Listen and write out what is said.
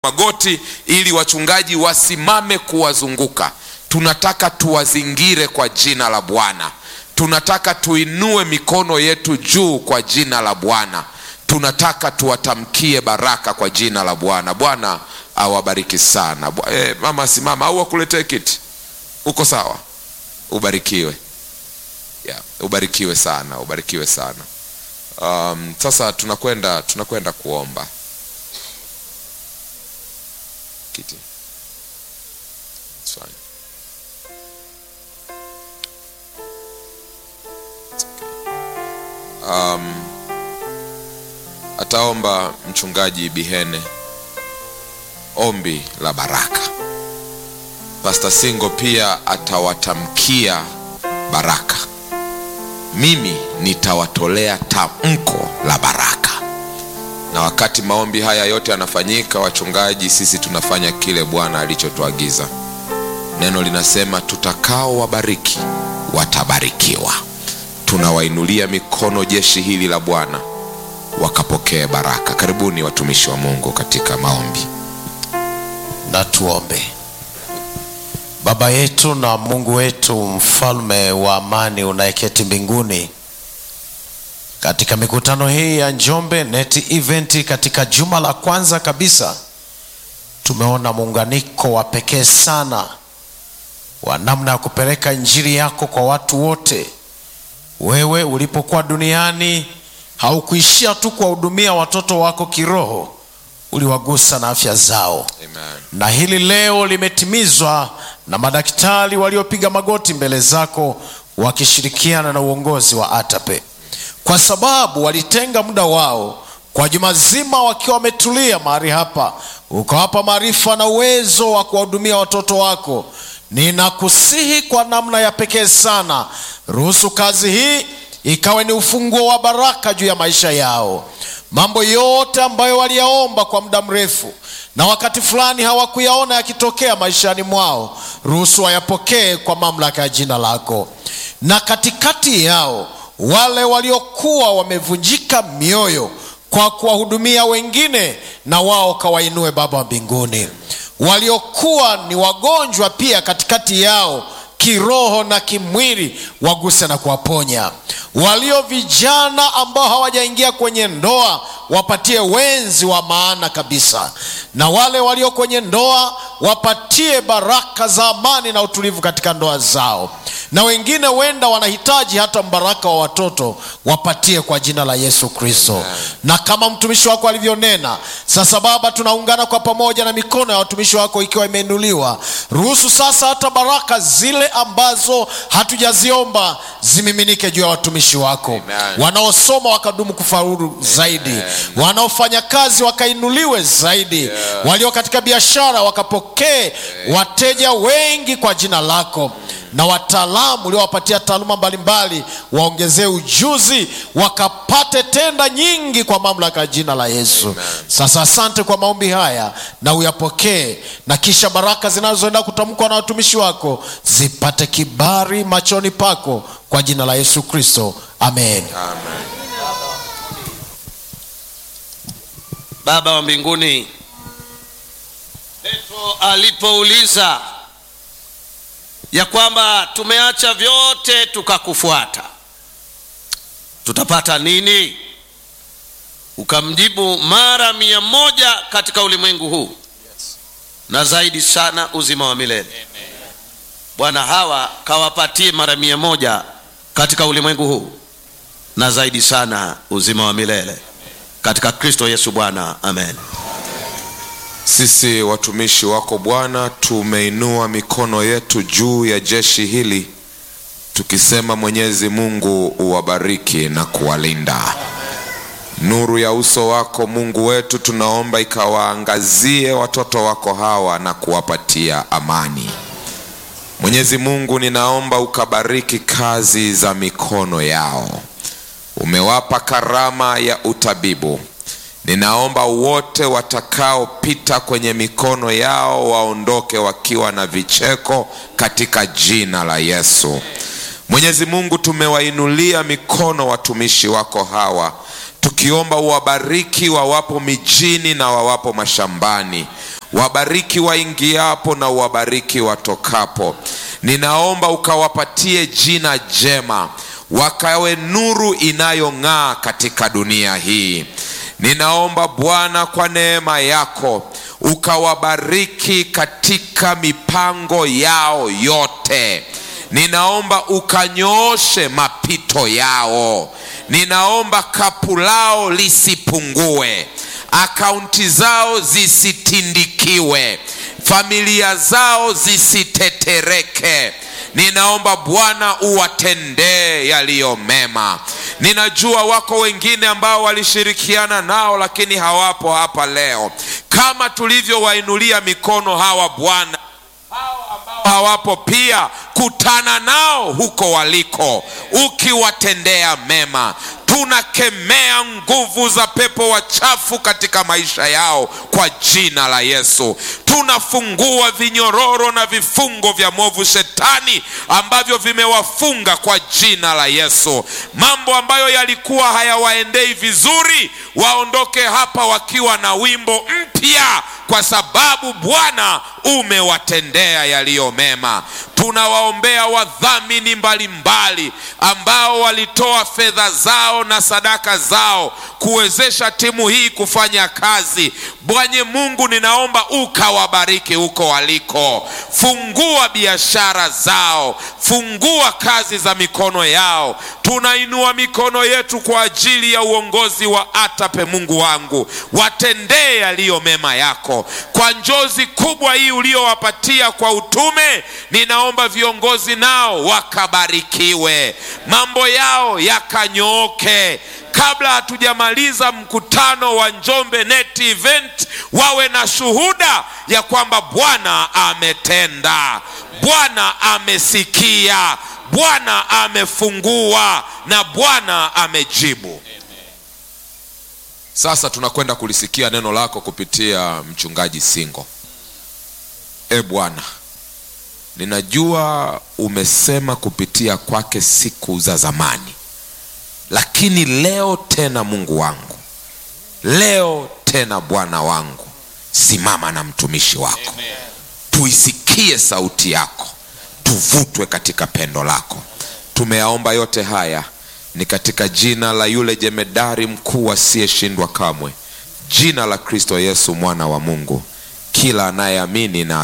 magoti ili wachungaji wasimame kuwazunguka. Tunataka tuwazingire kwa jina la Bwana. Tunataka tuinue mikono yetu juu kwa jina la Bwana. Tunataka tuwatamkie baraka kwa jina la Bwana. Bwana awabariki sana. Eh, mama simama au akuletee kiti. Uko sawa? Ubarikiwe. Yeah, ubarikiwe sana, ubarikiwe sana. Um, sasa tunakwenda tunakwenda kuomba. Kiti. It's fine. It's okay. Um, ataomba mchungaji Bihene ombi la baraka. Pastor Singo pia atawatamkia baraka. Mimi nitawatolea tamko la baraka. Na wakati maombi haya yote yanafanyika, wachungaji, sisi tunafanya kile Bwana alichotuagiza. Neno linasema tutakao wabariki watabarikiwa. Tunawainulia mikono jeshi hili la Bwana wakapokee baraka. Karibuni watumishi wa Mungu katika maombi. Na tuombe. Baba yetu na Mungu wetu, mfalme wa amani unayeketi mbinguni, katika mikutano hii ya Njombe Net Event, katika juma la kwanza kabisa, tumeona muunganiko wa pekee sana wa namna ya kupeleka injili yako kwa watu wote. Wewe ulipokuwa duniani haukuishia tu kuwahudumia watoto wako kiroho, uliwagusa na afya zao Amen. na hili leo limetimizwa na madaktari waliopiga magoti mbele zako wakishirikiana na uongozi wa ATAPE, kwa sababu walitenga muda wao kwa juma zima wakiwa wametulia mahali hapa, ukawapa maarifa na uwezo wa kuwahudumia watoto wako. Ninakusihi kwa namna ya pekee sana, ruhusu kazi hii ikawe ni ufunguo wa baraka juu ya maisha yao. Mambo yote ambayo waliyaomba kwa muda mrefu na wakati fulani hawakuyaona yakitokea maishani mwao, ruhusu wayapokee kwa mamlaka ya jina lako. Na katikati yao wale waliokuwa wamevunjika mioyo kwa kuwahudumia wengine, na wao kawainue Baba wa mbinguni. Waliokuwa ni wagonjwa pia katikati yao kiroho na kimwili, waguse na kuwaponya. Walio vijana ambao hawajaingia kwenye ndoa, wapatie wenzi wa maana kabisa, na wale walio kwenye ndoa wapatie baraka za amani na utulivu katika ndoa zao, na wengine wenda wanahitaji hata mbaraka wa watoto, wapatie kwa jina la Yesu Kristo. Na kama mtumishi wako alivyonena, sasa Baba, tunaungana kwa pamoja na mikono ya watumishi wako ikiwa imeinuliwa, ruhusu sasa hata baraka zile ambazo hatujaziomba zimiminike juu ya watumishi wako Amen. wanaosoma wakadumu kufaulu zaidi, wanaofanya kazi wakainuliwe zaidi, walio katika biashara wakapokee wateja wengi kwa jina lako, na wataalamu uliowapatia taaluma mbalimbali waongezee ujuzi, wakapate tenda nyingi kwa mamlaka ya jina la Yesu. Sasa asante kwa maombi haya, na uyapokee, na kisha baraka zinazoenda kutamkwa na watumishi wako zipate kibali machoni pako kwa jina la Yesu Kristo, amen. Amen. Baba wa mbinguni, Petro alipouliza ya kwamba tumeacha vyote tukakufuata, tutapata nini? Ukamjibu, mara mia moja katika ulimwengu huu na zaidi sana uzima wa milele. Bwana, hawa kawapatie mara mia moja katika ulimwengu huu na zaidi sana uzima wa milele katika Kristo Yesu Bwana, amen. Sisi watumishi wako Bwana, tumeinua mikono yetu juu ya jeshi hili tukisema, Mwenyezi Mungu uwabariki na kuwalinda. Nuru ya uso wako Mungu wetu tunaomba ikawaangazie watoto wako hawa na kuwapatia amani. Mwenyezi Mungu, ninaomba ukabariki kazi za mikono yao. Umewapa karama ya utabibu. Ninaomba wote watakaopita kwenye mikono yao waondoke wakiwa na vicheko katika jina la Yesu. Mwenyezi Mungu, tumewainulia mikono watumishi wako hawa tukiomba uwabariki wawapo mijini na wawapo mashambani, wabariki waingiapo na uwabariki watokapo. Ninaomba ukawapatie jina jema, wakawe nuru inayong'aa katika dunia hii. Ninaomba Bwana, kwa neema yako ukawabariki katika mipango yao yote. Ninaomba ukanyooshe mapito yao. Ninaomba kapu lao lisipungue, akaunti zao zisitindikiwe, familia zao zisitetereke. Ninaomba Bwana uwatendee yaliyo mema. Ninajua wako wengine ambao walishirikiana nao lakini hawapo hapa leo, kama tulivyowainulia mikono hawa Bwana hawapo pia, kutana nao huko waliko, ukiwatendea mema. Tunakemea nguvu za pepo wachafu katika maisha yao kwa jina la Yesu. Tunafungua vinyororo na vifungo vya mwovu shetani ambavyo vimewafunga kwa jina la Yesu. Mambo ambayo yalikuwa hayawaendei vizuri, waondoke hapa wakiwa na wimbo mpya kwa sababu Bwana umewatendea yaliyo mema. Tunawaombea wadhamini mbalimbali ambao walitoa fedha zao na sadaka zao kuwezesha timu hii kufanya kazi. Bwana Mungu, ninaomba ukawabariki huko waliko, fungua biashara zao, fungua kazi za mikono yao. Tunainua mikono yetu kwa ajili ya uongozi wa ATAPE. Mungu wangu, watendee yaliyo mema yako kwa njozi kubwa hii uliowapatia kwa utume. Ninaomba viongozi nao wakabarikiwe, mambo yao yakanyooke kabla hatujamaliza mkutano wa Njombe Net Event, wawe na shuhuda ya kwamba Bwana ametenda, Bwana amesikia, Bwana amefungua na Bwana amejibu. Sasa tunakwenda kulisikia neno lako kupitia mchungaji Singo. E Bwana, ninajua umesema kupitia kwake siku za zamani lakini leo tena Mungu wangu, leo tena Bwana wangu, simama na mtumishi wako. Amen. Tuisikie sauti yako, tuvutwe katika pendo lako. Tumeyaomba yote haya ni katika jina la yule jemedari mkuu asiyeshindwa kamwe, jina la Kristo Yesu mwana wa Mungu. Kila anayeamini na